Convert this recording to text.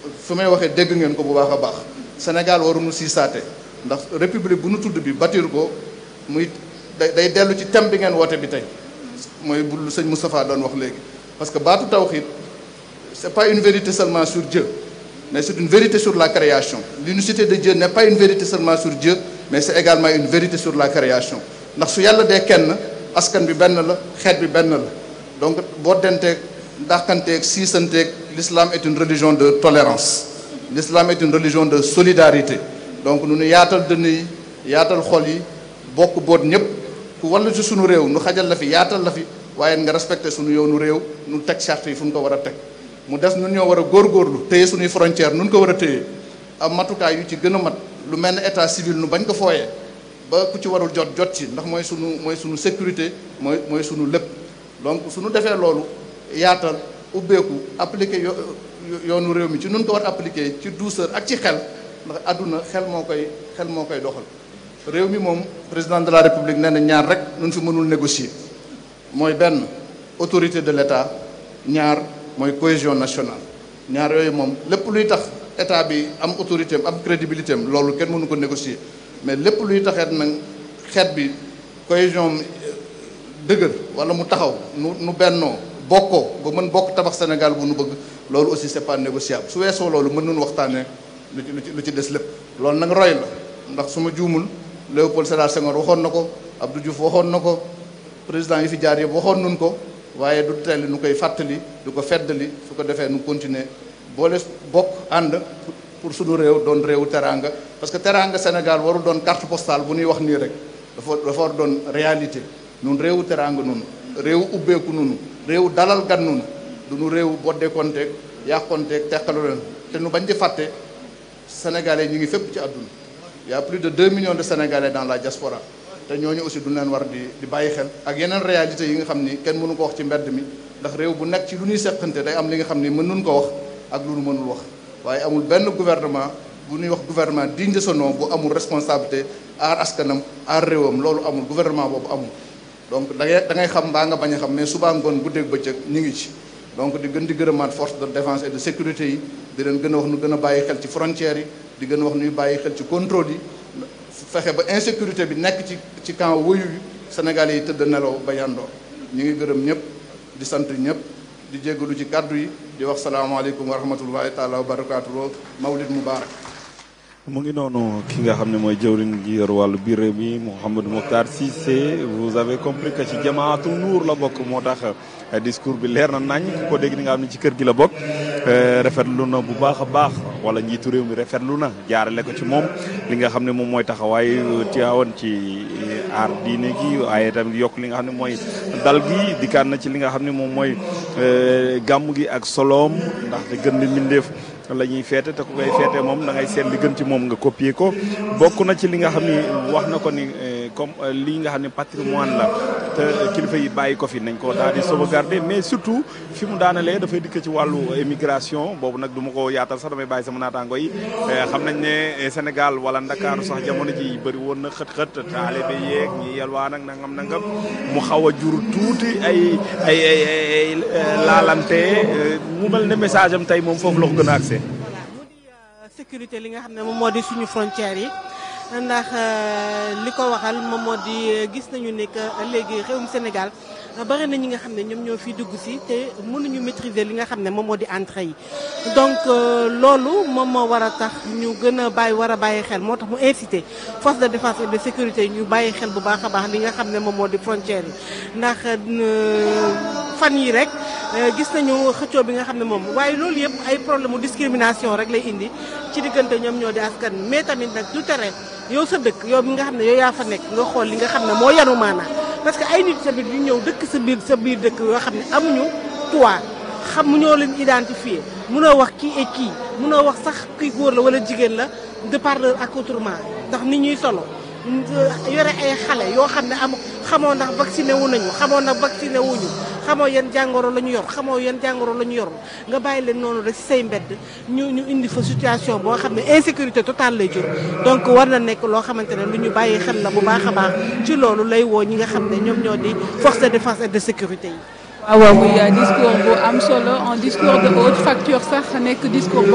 fi may waxee dégg ngeen ko bu baax a baax Sénégal waruñu siisaate ndax république bu nu tudd bi bâtir ko muy day day dellu ci thème bi ngeen woote bi tey mooy bu lu sëñ Moustapha doon wax léegi parce que baatu tawxiid c'est pas une vérité seulement sur Dieu mais c'est une vérité sur la création l'unicité de Dieu n'est pas une vérité seulement sur Dieu mais c'est également une vérité sur la création ndax su yàlla dee kenn askan bi benn la xeet bi benn la donc boo denteeg dàqanteeg siisanteeg l'islam est une religion de tolérance l'islam est une religion de solidarité donc nu nu yaatal dënn yi yaatal xol yi bokk boot ñëpp ku wallu ci sunu réew nu xajal la fi yaatal la fi waaye nga respecté sunu yoonu réew nu teg charte yi fu nu ko war a teg mu des nun ñoo war a góorgóorlu téye suñuy frontière nun ko war a téye am matukaay yu ci gën a mat lu mel ne état civil nu bañ ko fooyee ba ku ci warul jot jot ci ndax mooy sunu mooy sunu sécurité mooy mooy sunu lépp donc suñu defee loolu yaatal ubbeeku appliqué yo yoonu réew mi ci nun ko war appliqué ci douceur ak ci xel ndax àdduna xel moo koy xel moo koy doxal réew mi moom président de la république nee na ñaar rek nun fi mënul négocier mooy benn autorité de l'état ñaar mooy cohésion nationale ñaar yooyu moom lépp luy tax état bi am autorité am am crédibilité am loolu kenn mënu ko négocier mais lépp luy taxeet nag xeet bi cohésion dëgër wala mu taxaw nu nu bennoo bokkoo ba mën bokk tabax Sénégal bu nu bëgg loolu aussi c'est pas négociable su weesoo loolu mën nañu waxtaanee lu ci lu ci lu ci des lépp loolu nag roy la ndax su ma juumul Léopold Sédar Senghor waxoon na ko Abdou Diouf waxoon na ko président yi fi jaar yëpp waxoon nun ko waaye du teel nu koy fàttali du ko feddali su ko defee nu continuer boole bokk ànd pour suñu réew doon réewu teraanga parce que teraanga Sénégal warul doon carte postale bu ñuy wax nii rek dafa dafa war doon réalité nun réewu teraanga nunu réewu ubbeeku nunu réewu dalal gan nunu du nu réewu boddekonteeg yàqonteeg teqalu leen te nu bañ di fàtte sénégalais ñu ngi fépp ci àdduna y a plus de 2 millions de sénégalais dans la diaspora te ñooñu aussi du leen war di di bàyyi xel ak yeneen réalité yi nga xam ni kenn mënu ko wax ci mbedd mi ndax réew bu nekk ci lu ñuy seqante day am li nga xam ni mën nun ko wax ak lu nu mënul wax waaye amul benn gouvernement bu ñuy wax gouvernement digne de son nom bu amul responsabilité aar askanam aar réewam loolu amul gouvernement boobu amul donc da ngay da ngay xam mbaa nga bañ a xam mais suba ngoon guddeeg bëccëg ñu ngi ci donc di gën di gërëmaat force de défense et de sécurité yi di leen gën a wax nu gën a bàyyi xel ci frontières yi di gën a wax nuy bàyyi xel ci contrôle yi fexe ba insécurité bi nekk ci ci camp wëyu yi Sénégal yi tëdd nelaw ba yandoor ñu ngi gërëm ñëpp di sant ñëpp di jéggalu ci kàddu yi di wax salaamaaleykum wa rahmatullahi taala wa barakatuh mawlid mubarak mu ngi noonu ki nga xam ne mooy jëwriñ gi yor wàllu biir réew mi Mouhamadou Mokhtar Cissé vous avez compris que ci jamaatu nuur la bokk moo tax discours bi leer na nañ ku ko dégg ni nga xam ne ci kër gi la bokk rafetlu na bu baax a baax wala njiitu réew mi rafetlu na jaarale ko ci moom li nga xam ne moom mooy taxawaay Tiwaawan ci aar diine gi waaye tamit yokk li nga xam ne mooy dal gi dikkaat na ci li nga xam ne moom mooy gàmm gi ak soloom ndaxte gën di mbindeef la ñuy feete te ku koy feete moom da ngay seet li gën ci moom nga copier ko bokk na ci li nga xam ni wax na ko ni comme lii nga xam ne patrimoine la te kilifa yi bàyyi ko fi nañ ko daal di sauvegarder mais surtout fi mu daanalee dafay dikk ci wàllu émigration boobu nag du ma ko yaatal sax damay bàyyi sama naataango yi xam nañ ne Sénégal wala Ndakaaru sax jamono ji bëri woon na xët-xët taalibe yeeg ñi yelwaan ak nangam nangam mu xaw a jur tuuti ay ay ay ay laalante mu mel ne message am tey moom foofu la ko gën a accès sécurité li nga xam ne moom moo di suñu frontières yi ndax li ko waxal moom moo di gis nañu ne que léegi réewum Sénégal bari na ñi nga xam ne ñoom ñoo fi dugg si te mënuñu maîtriser li nga xam ne moom moo di entrée yi donc loolu moom moo war a tax ñu gën a bàyyi war a bàyyi xel moo tax mu incité force de défense et de sécurité yi ñu bàyyi xel bu baax a baax li nga xam ne moom moo di frontières yi ndax fan yi rek gis nañu xëccoo bi nga xam ne moom waaye loolu yëpp ay problème mu discrimination rek lay indi ci diggante ñoom ñoo di askan mais tamit nag du tere yow sa dëkk yow mi nga xam ne yow yaa fa nekk nga xool li nga xam ne moo yanu maanaa parce que ay nit tamit yu ñëw dëkk sa biir sa biir dëkk yoo xam ne amuñu toit xamuñoo leen identifier mënoo wax kii et kii mënoo wax sax kii góor la wala jigéen la de par leur accoutrement ndax nit ñuy solo yore ay xale yoo xam ne am xamoo ndax vacciné wu nañu xamoo ndax vacciné wuñu xamoo yan jàngoro la ñu yor xamoo yan jàngoro la ñu yor nga bàyyi leen noonu rek ci say mbedd ñu ñu indi fa situation boo xam ne insécurité totale lay jur donc war na nekk loo xamante ne lu ñu bàyyi xel la bu baax a baax ci loolu lay woo ñi nga xam ne ñoom ñoo di force de défense et de sécurité yi waaw muy discours bu am solo un discours de haute facture sax nekk discours